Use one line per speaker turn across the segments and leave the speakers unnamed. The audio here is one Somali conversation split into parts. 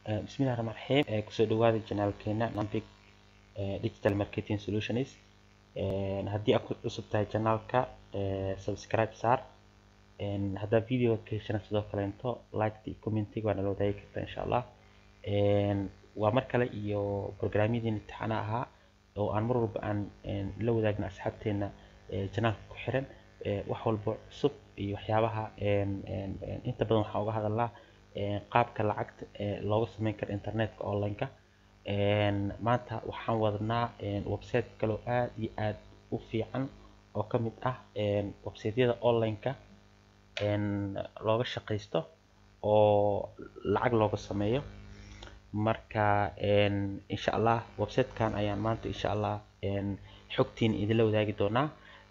bismillahi raxmaan raxiim kusoo dhawaada janaalkeena nampic digital marketing solutions haddii aad ku cusub tahay janaalka subscribe saar haddaa videoga ka heshana sidoo kaleento like iyo commentiga waa nala wadaagi kartaa insha allah waa mar kale iyo programyadii imtixaana ahaa oo aan mar walba aan la wadaagna asxaabteena janaalka ku xiran wax walba cusub iyo waxyaabaha inta badan waxaan uga hadalnaa qaabka lacagta looga sameyn karo internetka online-ka maanta waxaan wadnaa website kaloo aad iyo aad u fiican oo ka mid ah websiteyada online-ka looga shaqaysto oo lacag looga sameeyo marka insha allah websitekan ayaan maanta insha allah xogtiin idinla wadaagi doonaa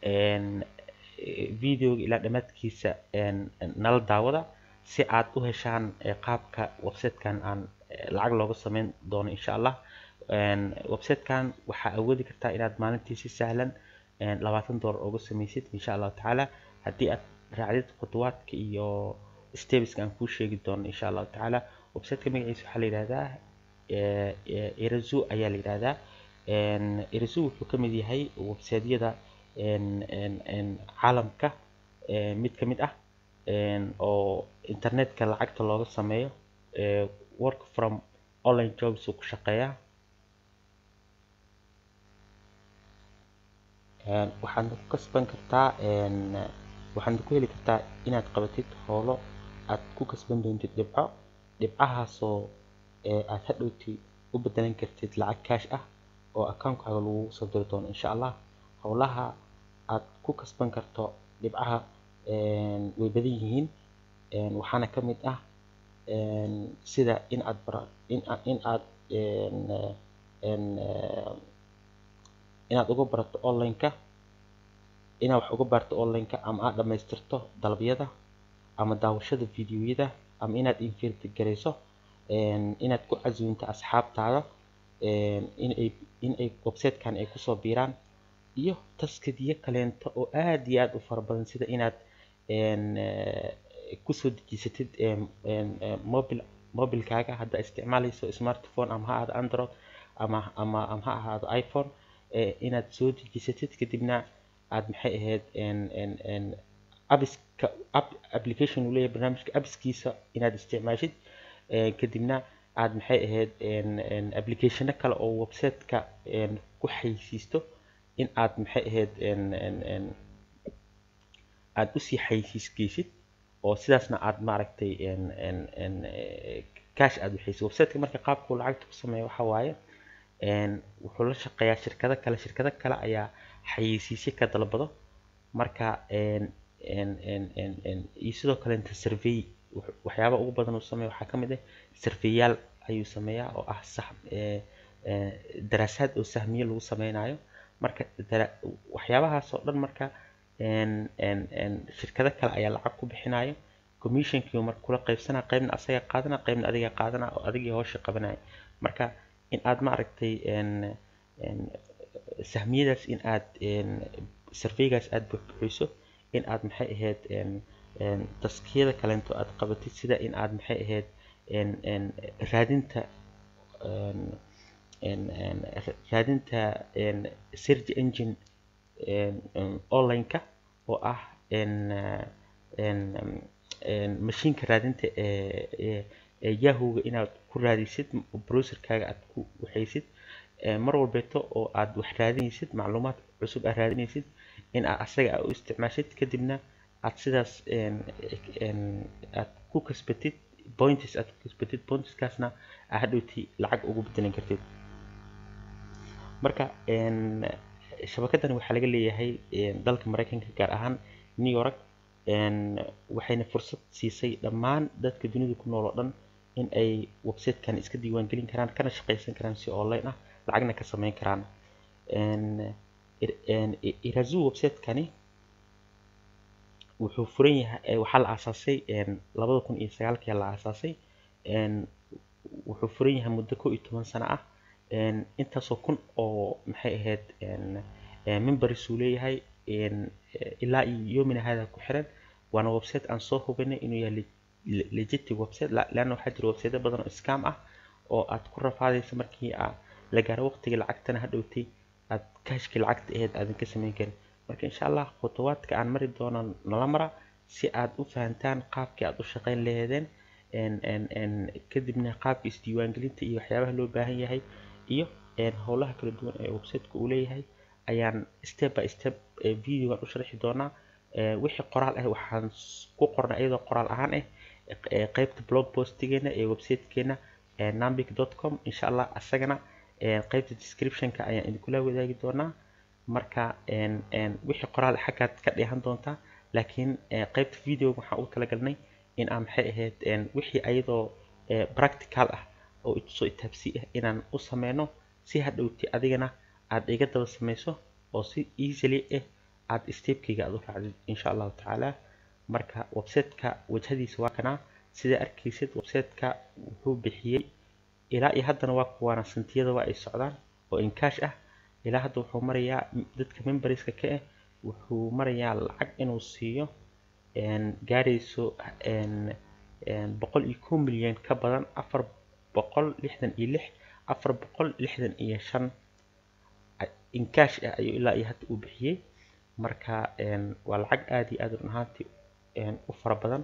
videoga ilaa dhammaadkiisa nala daawada si aad u heshaan qaabka websitekan aan lacag looga sameyn doono insha allah websitekan waxaa awoodi kartaa inaad maalintii si sahlan labaatan dollar uga sameysid insha allahu tacaala haddii aad raacdid khutuwaadka iyo stebiska aan kuu sheegi doono insha allahu tacaala websiteka magaciisa waxaa la yidhahdaa irazu ayaa la yidhahdaa irazu wuxuu ka mid yahay websiteyada caalamka mid ka mid ah oo internetka lacagta looga sameeyo work from online jobs uu ku shaqeeyaa waxaad ku kasban kartaa waxaad ku heli kartaa inaad qabatid howlo aad ku kasban doontid dhibco dhibcahaasoo aad hadhowti u bedelan kartid lacag kaash ah oo account-kaaga lagu soo diri doono insha allah howlaha aad ku kasban karto dhibcaha way badan yihiin waxaana ka mid ah sida in aad bara in in aad inaad uga barato online-ka inaad wax uga barto online-ka ama aad dhamaystirto dalabyada ama daawashada videoyada ama inaad invertigareyso inaad ku casuunto asxaabtaada inay inay websitekan ay kusoo biiraan iyo taskadiyo kaleento oo aad iyo aad u fara badan sida inaad kusoo dejisatid mobile mobilkaaga hadda isticmaalayso smartphone ama ha ahaado android ama ama ama ha ahaado iphone inaad soo dejisatid kadibna aad maxay ahayd abiska app application uu leeyahay barnaamijka appskiisa inaad isticmaashid kadibna aad maxay ahayd applicationo kale oo websiteka ku xaysiisto in aad maxay ahayd aad usii xaysiisgeysid oo sidaasna aad maaragtay cash aad waxaysid websiteka marka qaabkuu lacagta ku sameeya waxa waaye wuxuu la shaqeeyaa shirkado kale shirkado kale ayaa xayeysiisyo ka dalbado marka iyo sidoo kaleenta survey waxyaaba ugu badan uu sameeya waxaa ka mid ah surveyaal ayuu sameeyaa oo ah sax daraasaad oo sahmiye lagu sameynayo marka waxyaabahaas oo dhan marka shirkado kale ayaa lacag ku bixinayo commissionkii marka kula qaybsanaa qaybna asaga qaadana qaybna adiga qaadana oo adigii howsha qabanaya marka in aad maaragtay sahmiyadaas in aad surveygaas aad buxbuxiso in aad maxay ahayd taskiyada kaleento aad qabatid sida in aad maxay ahayd raadinta raadinta search engine online-ka oo ah mashiinka raadinta yahooga inaad ku raadisid browserkaaga aad ku waxaysid mar walbeeto oo aad wax raadinaysid macluumaad cusub aad raadinaysid in aad asaga aad u isticmaashid kadibna aad sidaas aad ku kasbatid points aad ku kasbatid pointskaasna aad hadhowti lacag ugu bedelan kartid marka shabakadani waxaa laga leeyahay dalka mareykanka gaar ahaan new york waxayna fursad siisay dhammaan dadka dunida ku nool oo dhan in ay websitekan iska diiwaangelin karaan kana shaqaysan karaan si online ah lacagna ka sameyn karaan irazu websitekani wuxuu furan yahay waxaa la aasaasay labada kun iyo sagaalkii la aasaasay wuxuu furan yahay muddo kow iyo toban sano ah intaasoo kun oo maxay ahayd members uu leeyahay ilaa iyo yomina hada ku xiran waana website aan soo hubinay inuu yahay legitimate website leanna waxaa jira website badan oo scam ah oo aad ku rafaadayso markii aa la gaaro waqtigii lacagtana hadhowtay aad kaashkii lacagta aheyd aadan ka samayn karin marka insha allah khutuwaadka aan mari doono nala mara si aad u fahantaan qaabkii aad u shaqayn laheedeen kadibna qaabka isdiiwaangelinta iyo waxyaabaha loo baahan yahay iyo howlaha kala duwan ee websiteka uu leeyahay ayaan step by step videogan u sharxi doonaa wixii qoraal ah waxaan ku qornay iyadoo qoraal ahaan ah qeybta blog postigeena ee websitekeena nambic com insha allah asagana qeybta descriptionka ayaan idinkula wadaagi doonaa marka wixii qoraal xaggaad ka dheehan doontaa laakiin qeybta videoga waxaan ugu talagalnay in aan maxay ahayd wixii ayadoo practical ah oo itusoo itaabsi ah inaan u sameyno si hadhowti adigana aad iga daba sameyso oo si easily ah aad stepkayga aad u raacdid insha allahu tacaala marka websiteka wajhadiisa waa kanaa sida arkaysid websiteka wuxuu bixiyey ilaa iyo haddana waa kuwaana santiyada waa ay socdaan oo inkaash ah ilaa hadda wuxuu marayaa dadka memberska ka ah wuxuu marayaa lacag inuu siiyo gaarayso boqol iyo kow milyan ka badan afar boqol lixdan iyo lix afar boqol lixdan iyo shan inkaash ah ayuu ilaa iyo hadda uu bixiyey marka waa lacag aada iyo aada run ahaantii u fara badan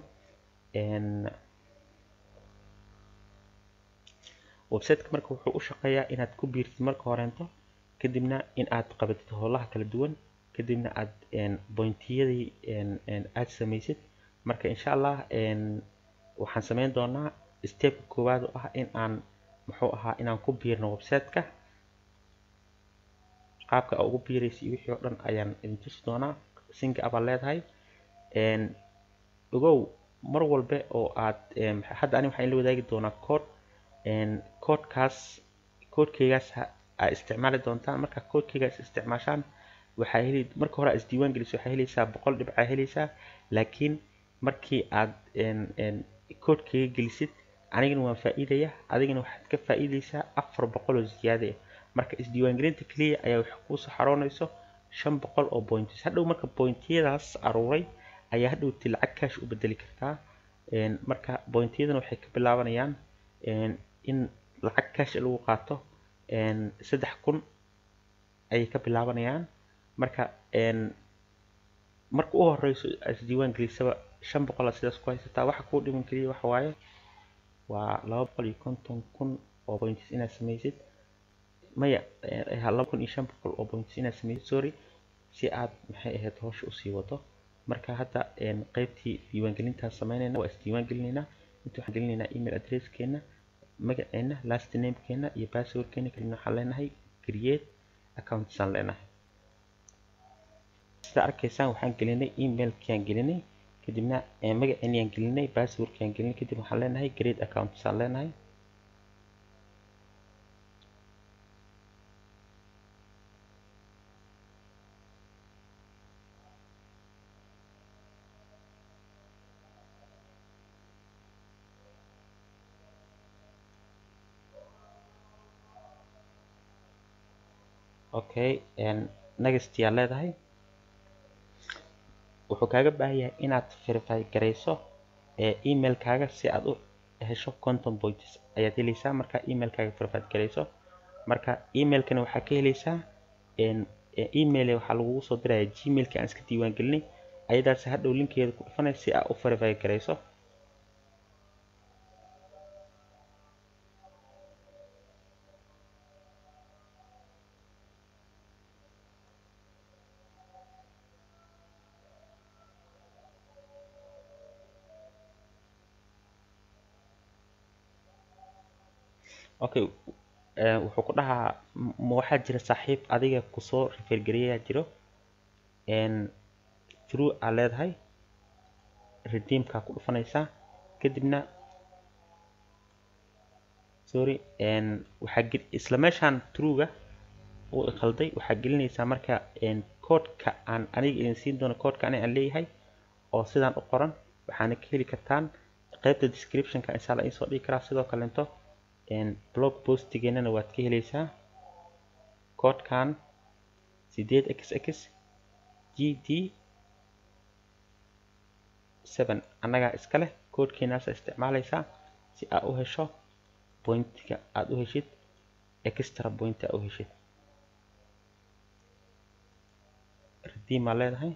websiteka marka wuxuu u shaqeeyaa inaad ku biirtid marka horeento kadibna in aad qabatid howlaha kala duwan kadibna aad bointiyadii aad samaysid marka insha allah waxaan sameyn doonaa stepka koowaad oo ah in aan muxuu ahaa inaan ku biirno websiteka qaabka aa ugu biiraysa iyo wixii oo dhan ayaan idin tusi doonaa singa abaad leedahay ogow mar walbe oo aad hadda ani waxaan la wadaagi doonaa code codekaas codekeygaas aa isticmaali doontaan marka codekeygaas isticmaashaan waxaa heli marka hore aad isdiiwaan geliso waxaa helaysaa boqol dhibcaa helaysaa laakiin markii aad codekeyga gelisid anigana waan faa'iidaya adigana waxaad ka faa'iidaysaa afar boqol oo ziyaade ah marka isdiiwaangelinta keliya ayaa wax kuusoo xaroonayso shan boqol oo points hadhow marka pointyadaas aruuray ayaa hadhowti lacag kaash u bedeli kartaa marka pointyadana waxay ka bilaabanayaan in lacag kaash lagu qaato saddex kun ayay ka bilaabanayaan marka marka u horeyso isdiiwaan gelisaba shan boqol sidaas ku haysataa waxa kuu dhiman keliya waxa waaye waa laba boqol iyo konton kun oo points inaad samaysid maya laba kun iyo shan boqol oo points inaad samaysid sorry si aad maxay ahayd howsha usii wado marka hadda qeybtii diiwaangelintaan sameynayna waa isdiiwaan gelinaynaa inta waxaan gelinaynaa email addresskeena magaceena last namekeena iyo passwordkeena kadibna waxaan leenahay create accountsaan leenahay sida arkaysaan waxaan gelinay emailkiaan gelinay kadibna magaceeniaan gelinay passwordkiaan gelinay kadib waxaan leenahay create accountsaan leenahay okay next yaa leedahay wuxuu kaaga baahan yahay inaad verify garayso emailkaaga si aad u hesho conton points ayaad helaysaa marka emailkaaga verify garayso marka emailkana waxaa ka helaysaa email waxaa lagugu soo diraya gmailka aan iska diiwaan gelinay ayadaas hadhow linkeeda ku dhufanay si aad u verify garayso okay wuxuu ku dhahaa ma waxaa jira saaxiib adiga kusoo refergareyaa jiro true aa leedahay redeemkaa ku dhufanaysaa kadibna sorry waxaa isla meeshaan truega uu qalday waxaa gelinaysaa marka codeka aan aniga idin siin doono codeka aniga aan leeyahay oo sidaan u qoran waxaana ka heli kartaan qaybta descriptionka insha alla insoo dhigi karaa sidoo kaleento blog postigeenana waad ka helaysaa codekan sideed x x g d seven annagaa iska leh codekeenaasa isticmaalaysaa si aa u hesho pointiga aada u heshid extra point aad u heshid redeem aa leedahay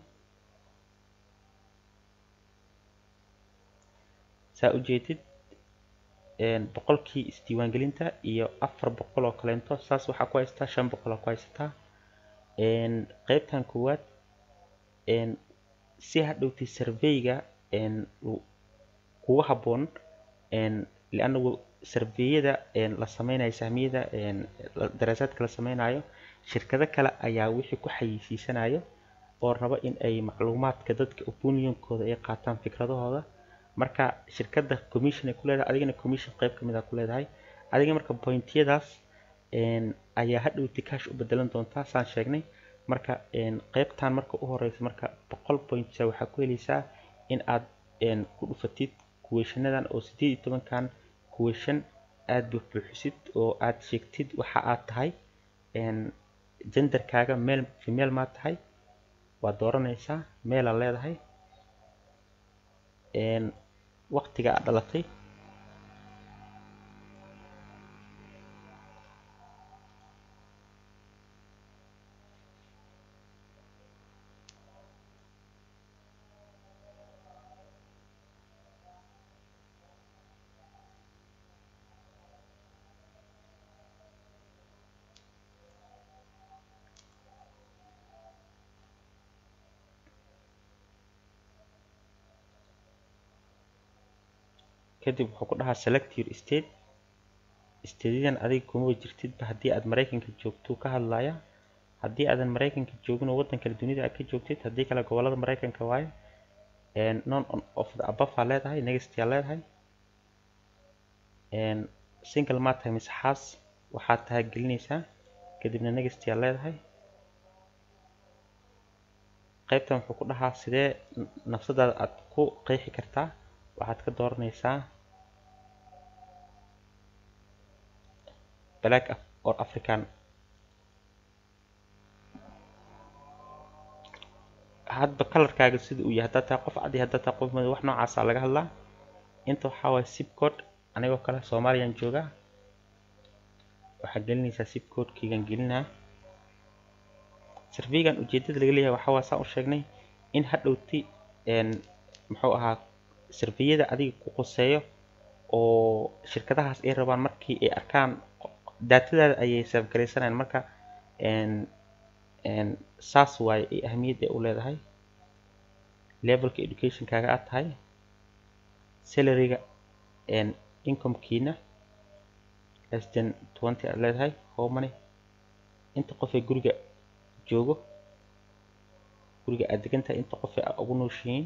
saa ujeedid boqolkii isdiiwaangelinta iyo afar boqol oo kaleento saas waxaa ku haysataa shan boqol oo ku haysataa qeybtan koowaad si hadhowtay surveyga kugu habboon liannagu sarveyada la sameynayo sahmiyada daraasaadka la sameynayo shirkado kale ayaa wixii ku xayeysiisanayo oo raba in ay macluumaadka dadka opinionkooda ay qaataan fikradahooda marka shirkadda commission ay ku leedahay adigana commission qeyb kamid a ku leedahay adiga marka pointyadaas ayaa hadhowtay cash u bedelan doontaa saan sheegnay marka qeybtan marka u horeysa marka boqol points waxaa ku heleysaa in aad ku dhufatid kuweeshanadan oo sideed iyo tobankan kuweeshan aada buuxbuuxisid oo aad sheegtid waxa aad tahay genderkaaga male female maa tahay waad dooranaysaa meelaa leedahay waqtiga aad dhalatay kadib wuxuu ku dhahaa select your state stateyadan adiga kuma jirtidba haddii aad maraykanka joogto ka hadlaya haddii aadan maraykanka joogin oo waddan kale dunida aad ka joogtid haddii kale gobolada maraykanka waaye non of the above aa leedahay next aa leedahay single maa tahay mise xaas waxaad tahay gelinaysaa kadibna next aa leedahay qaybtan wuxuu ku dhahaa sidee nafsadaada aad ku qeexi kartaa waxaad ka dooranaysaa black or african hadba kalarkaaga sida uu yahay haddaad tahay qof cadi haddaad tahay qof madow wax noocaasa laga hadlaa inta waxaa waaya sib code anigoo kale soomaaliyaan joogaa waxaad gelinaysaa sib codekeygan gelinaa sarveygan ujeedada laga leeyahay waxaa waa saan u sheegnay in hadhowti muxuu ahaa sarveyada adiga ku qoseeyo oo shirkadahaas ay rabaan markii ay arkaan daatadaada ayay saafgaraysanayaan marka saas waaye ay ahamiyadda u leedahay levelka educationkaaga aad tahay salaryga incomekiina less than twenty aad leedahay how many inta qof ee guriga joogo guriga aad degan tahay inta qof ee ugu nooshihiin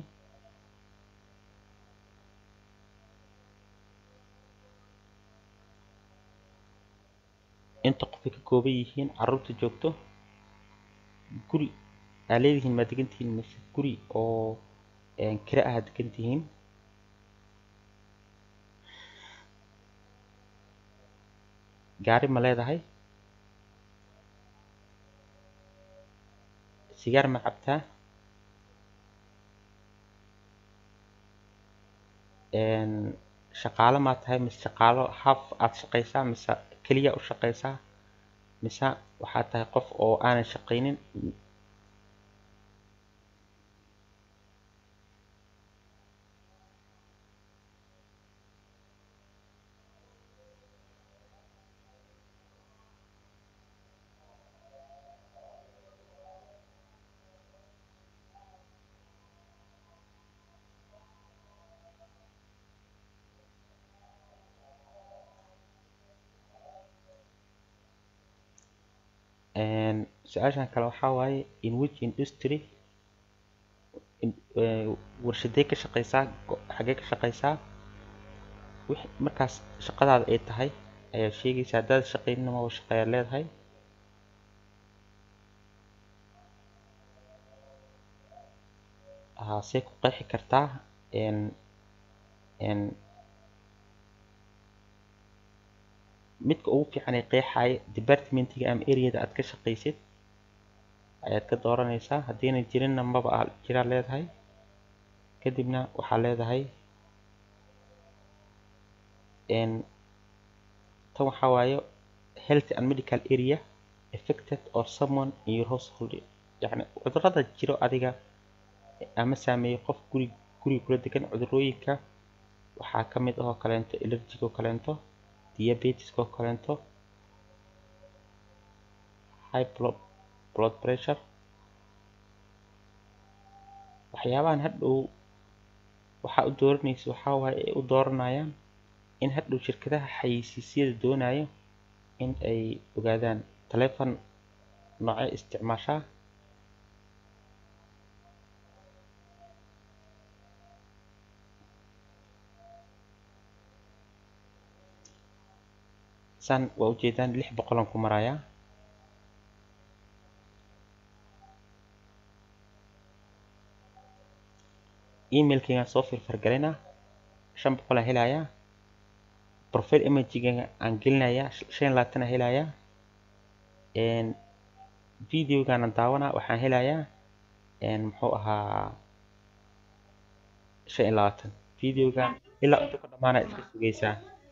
inta qofay ka kooban yihiin caruurta joogto guri aa leedihiin maa degan tihiin mise guri oo kira ah degan tihiin gaari ma leedahay sigaar ma cabtaa shaqaalo maa tahay mise shaqaalo haf aad shaqaysaa mise keliya u shaqaysaa mise waxaad tahay qof oo aanan shaqaynin su-aashan kale waxaa waaye in which industry warshadee ka shaqaysaa xagee ka shaqaysaa wix markaas shaqadaada ay tahay ayaa sheegaysa haddaad shaqaynina ma shaqeeyaad leedahay see ku qeexi kartaa midka ugu fiican ee qeexaya departmentiga ama areada aad ka shaqaysid ayaad ka dooranaysaa haddiina jirinna maba a jiraa leedahay kadibna waxaa leedahay tan waxaa waaye health and medical area affected or someone in your household yacni cudurrada jiro adiga ama saameeyo qof guri guriga kula degan cudurrooyinka waxaa ka mid ahoo kaleento allergic oo kaleento diabetes oo kaleento high blood blood pressure waxyaabahan hadhow waxaa u dooranaysa waxaa waaye ay u dooranayaan in hadhow shirkadaha xayeysiisyada doonayo in ay ogaadaan taleefon noocee isticmaashaa saan waa ujeedaan lix boqolan ku marayaa emailkaygaan soo firfargalaynaa shan boqolaan helayaa profile imagega aan gelinayaa shan labaatan aan helayaa videogaanan daawanaa waxaan helayaa muxuu ahaa shan iyo labaatan videogan ilaa inta ku dhamaana iska sugaysaa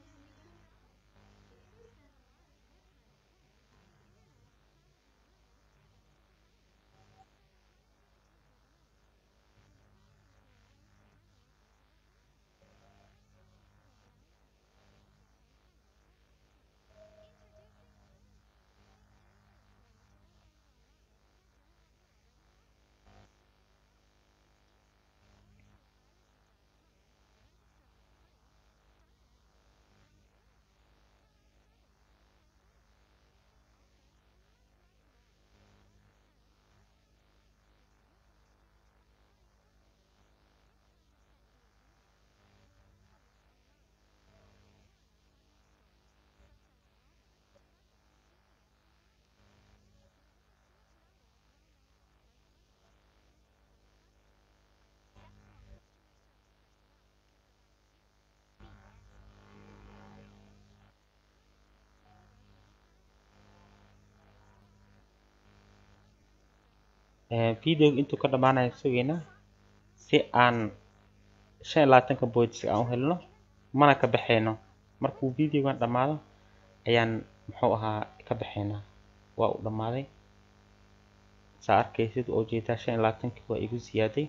videoga intuu ka dhamaanayo sugaynaa si aan shan iyo labaatanka points aan u helno mana ka baxayno markuu videogan dhamaado ayaan muxuu ahaa ka baxaynaa waa uu dhammaaday saa arkaysid oo jeedaa shan iyo labaatankii waa igu ziyaaday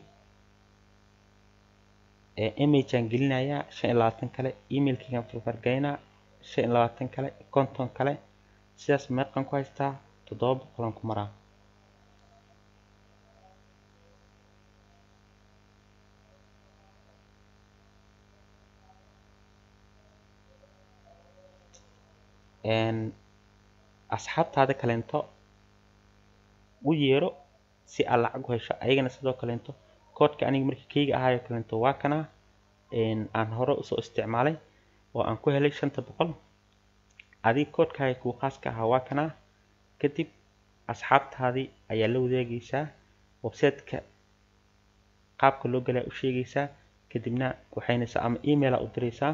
imageaan gelinayaa shan iyo labaatan kale emailkaygaan farfargaynaa shan iyo labaatan kale konton kale sidaas meeqan ku haystaa toddoba boqolan ku maraa asxaabtaada kaleento u yeero si aad lacag u hesho ayagana sidoo kaleento koodhka aniga markii kayga ahaayo kaleento waa kana aan hore usoo isticmaalay oo aan ku helay shanta boqol adiga koodhkaaga kuu khaaska ahaa waa kana kadib asxaabtaadii ayaa la wadaagaysaa websiteka qaabka loo galaa u sheegaysaa kadibna waxaynaysaa ama emaila u diraysaa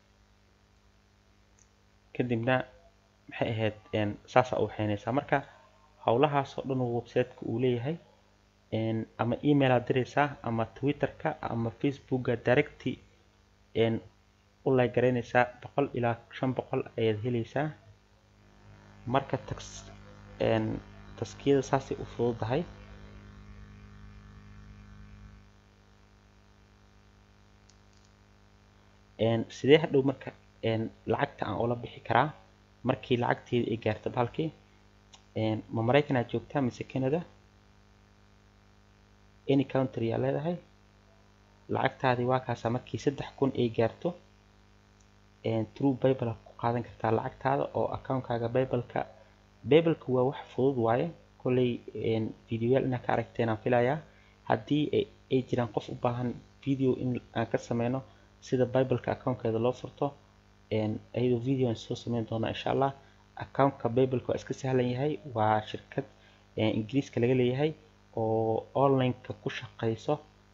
kadibna maxay ahayd saasaa u waxaynaysaa marka howlahaasoo dhan uu websiteka uu leeyahay ama emailaa diraysaa ama twitterka ama facebooka directy u laygaraynaysaa boqol ilaa shan boqol ayaad helaysaa marka tax taskiyada saasay u fududahay sidee hadhow marka lacagta aan ula bixi karaa markii lacagteeda ay gaarto bahalkii ma maraykan aad joogtaa mise canada any country aa leedahay lacagtaadii waa kaasa markii saddex kun ay gaarto true bible ku qaadan kartaa lacagtaada oo accountkaaga bibleka bibleka waa wax fudud waaye kolley videoyaal inaa ka aragteen aan filayaa haddii ay jiraan qof u baahan video in aan ka sameyno sida bibleka accountkeeda loo furto iyadoo video aan soo sameyn doonaa insha allah accountka bibleka waa iska sahlan yahay waa shirkad ingiriiska laga leeyahay oo onlineka ku shaqeyso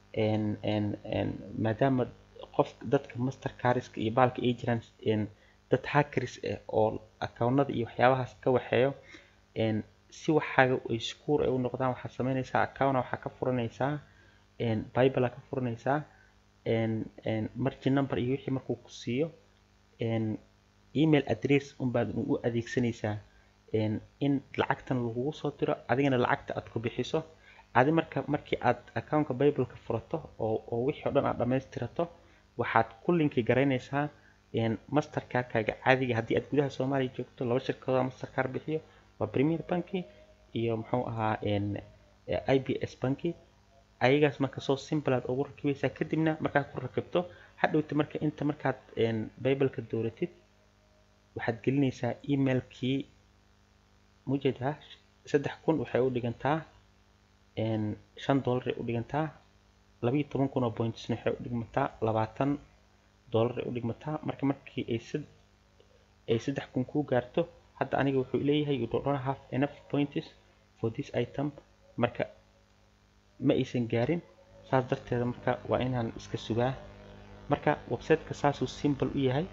maadaama qof dadka master cariska iyo baalka ay jiraan dad hackers ah oo accountnada iyo waxyaabahaas ka waxeeyo si waxaaga ay sekuur ay u noqdaan waxaad sameynaysaa account waxaa ka furanaysaa bible ka furanaysaa margin number iyo wixii markuu ku siiyo email address unbaad u adeegsanaysaa in lacagtan lagugu soo diro adigana lacagta aad ku bixiso adi marka markii aad accountka bibleka furato oo oo wixii o dhan aad dhammaystirato waxaad ku linki garaynaysaa mastercarkaaga caadiga haddii aad gudaha soomaaliya joogto laba shirkadooda mastercar bixiyo waa premier banki iyo muxuu ahaa i b s banki ayagaas marka soo simple aad ugu rakibaysaa kadibna markaad ku rakibto hadhowta marka inta markaad bibleka dooratid waxaad gelinaysaa emailkii mujeeda saddex kun waxay u dhigantaa shan dollaray u dhigantaa labayo toban kun oo pointsna waxay u dhigmataa labaatan dollaray u dhigmataa marka markii ay sad ay saddex kun kuu gaarto hadda aniga wuxuu leeyahay you don't have enough points for this item marka ma aysan gaarin saas darteeda marka waa inaan iska sugaa marka websiteka saasuu simple u yahay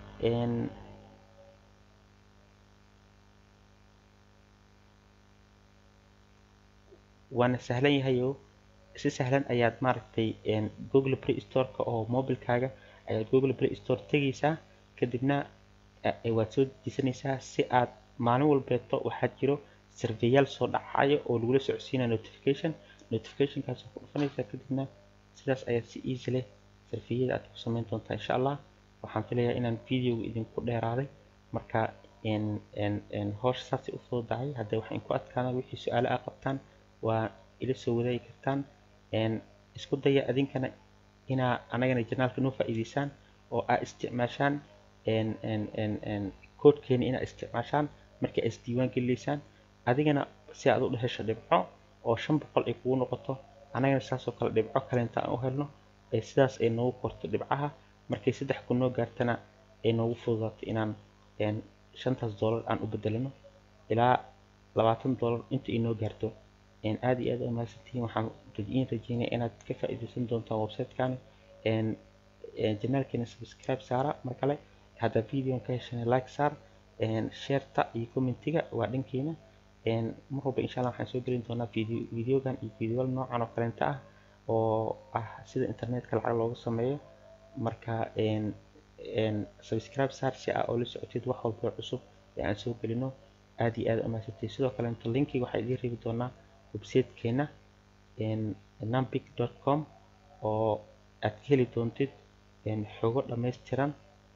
waana sahlan yahayo si sahlan ayaad maaragtay google play storeka oo mobilkaaga ayaad google play store tegaysaa kadibna waad soo dejisanaysaa si aad maalin walbeeto waxaa jiro sarveyaal soo dhacayo oo lagula socodsiinaya notification notificationkaas ku dhufanaysaa kadibna sidaas ayaad si easy leh sarfiyada aad ku samayn doontaa insha allah waxaan filayaa inaan videoga idinku dheeraaday marka howsha saasay u fududahay haddee waxaan ku adkaana wixii su-aalo aa qabtaan waa ila soo wadaagi kartaan isku daya adinkana inaa anagana janaalka noo faa'iidaysaan oo aa isticmaashaan koodkeena inaa isticmaashaan markii aa isdiiwaan gelinaysaan adigana si aad u dhehesho dhibco oo shan boqol ay kugu noqoto anagana saasoo kale dhibco kalenta aan u helno ee sidaas ay noogu korto dhibcaha markay saddex kun noo gaartana ay noogu fududaato inaan shantaas dollar aan u bedelano ilaa labaatan dollar inta ay noo gaarto aad iyo aad u mahadsantihiin waxaan in rajeynaya inaad ka faa'iidaysan doontaan websitekan janaalkeena subscribe saara mar kale haddaa videoan ka heshana like saar shareta iyo commentiga waa dhankeena mar walba insha allah waxaan soo gelin doonaa video videogan iyo videoyal noocan oo kaleenta ah oo ah sida internetka lacag looga sameeyo marka subscribe saar si aa oo la socotid wax walba cusub ee aan soo gelino aad iyo aad u mahadsantihiin sidoo kaleeto linkiga waxaa idiin reebi doonaa websitekeena nampic com oo aad ka heli doontid xogo dhammaystiran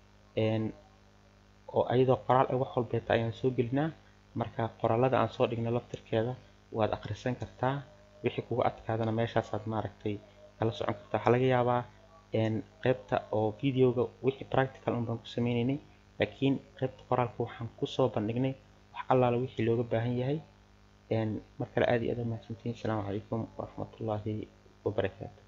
oo ayadoo qoraal ah wax walbeeta ayaan soo gelinaa marka qoraalada aan soo dhigno laftirkeeda waad akhrisan kartaa wixii kugu adkaadana meeshaasaad maaragtay kala socon kartaa waxaa laga yaabaa qaybta oo videoga wixii practical un baan ku sameynaynay laakiin qaybta qoraalka waxaan kusoo bandhignay wax allaala wixii looga baahan yahay mar kale aad iyo aad u mahadsantihiin asalaamu calaykum waraxmatullaahi wabarakaatu